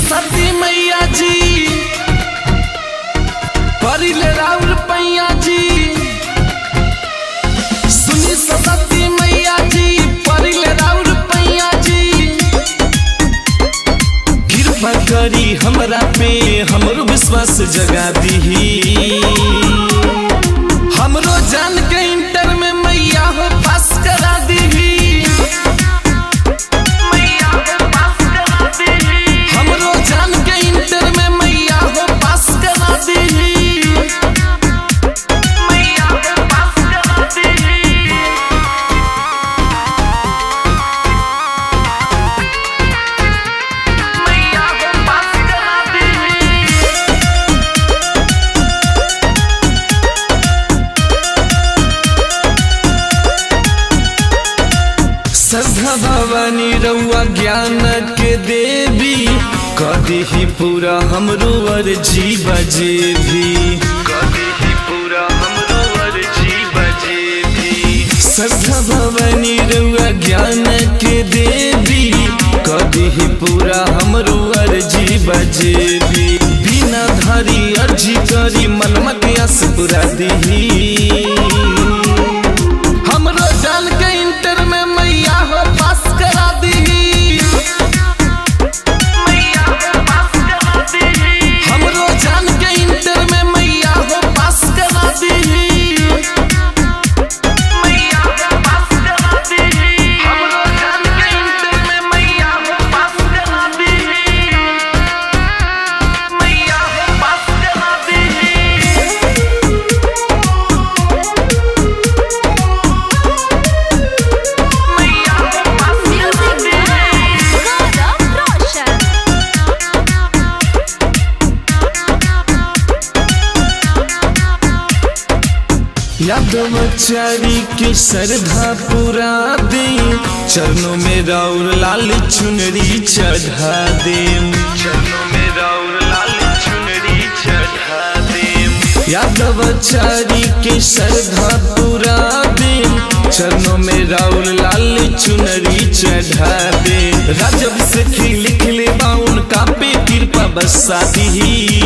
सती मैया जी परिले राउर पैया जी सुनी सती मैया जी परिले राउर पैया जी कृपा करी हमरा पे हमरो विश्वास जगा दीही हमरो जान के इंटर में मैया हो पास करा दीही हमरो जान के इंटर में मैया हो पास करा दीही श्रद्धा भवानी रउआ ज्ञान के देवी कदी ही पूरा हमरो अर्जी बजे भी कदी ही पूरा हमरो अर्जी बजे भी श्रद्धा भवानी रउआ ज्ञान के देवी कदी ही पूरा हमरो अर्जी बजे भी बिना धारी अर्जी करी मनमा के आस पूरा दीही हमरो जान के इंटर में मैया हो पास करा दीही हमरो जान के इंटर में मैया हो पास करा दीही हमरो जान के इंटर में मैया हो पास करा दीही मैया हो पास करा दीही Music by Gaurav Roshan. यादवचारी के श्रद्धा पुरा दे चरणों में राउर लाल चुनरी चढ़ा दे चरणों में राउर लाल चुनरी चढ़ा दे यादवचारी के श्रद्धा पुरा दे चरणों में राउर लाल चुनरी चढ़ा दे राजब से लिख ले बाउन का पे कृपा बसा दी